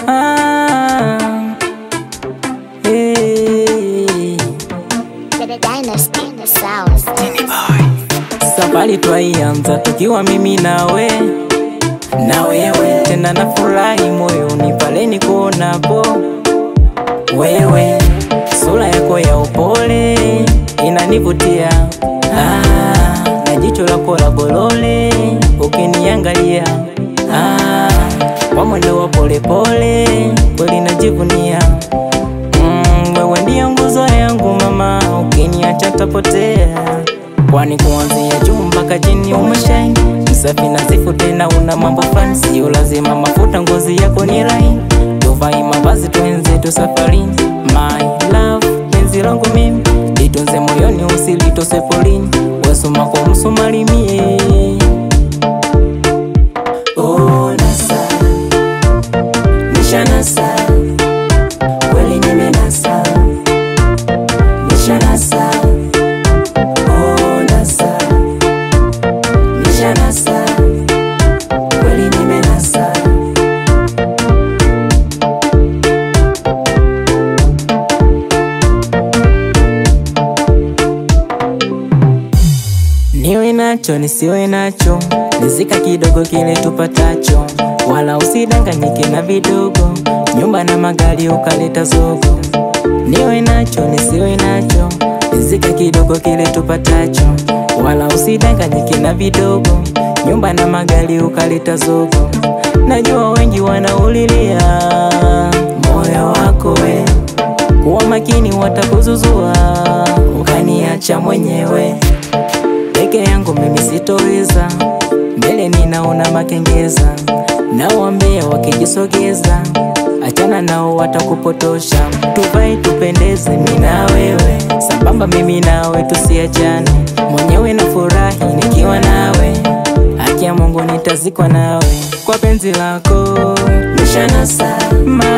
Ah, hey. The dynasty sounds. Safari twaianza tukiwa mimi nawe na wewe, tena nafurahi moyoni pale nikuonapo wewe, sura yako ya upole inanivutia, ah, na jicho lako la bolole ukiniangalia, ah, kwa mwendo wa polepole kweli najivunia. Mm, wewe ndiyo nguzo yangu mama, ukiniacha tapotea, kwani kuanzia juu mpaka chini umeshine msafi nadhifu, tena una mambo fulani, sio lazima mafuta, ngozi yako ni laini, tuvai mavazi twenzetu safarini. My love, penzi langu mimi litunze moyoni, usilitose polini, wesuma kwa msumari mie Oh, nasa nishanasa kweli nimenasa nishanasa oh, nasa nishanasa kweli nimenasa niwe nacho nisiwe nacho nizika kidogo kile tupatacho wala usidanganyike na vidogo nyumba na magari ukaleta zogo niwe nacho nisiwe nacho nizika kidogo kile tupatacho wala usidanganyike na vidogo nyumba na magari ukaleta zogo najua wengi wanaulilia moyo wako we kuwa makini watakuzuzua ukaniacha mwenyewe peke yangu mimi sitoweza, mbele ninaona makengeza, nawambia wakijisogeza, achana nao watakupotosha. Tuvae tupendeze, mimi na wewe sambamba, mimi nawe tusiachane, mwenyewe na furahi nikiwa nawe, haki ya Mungu nitazikwa nawe kwa penzi lako nishanasa, my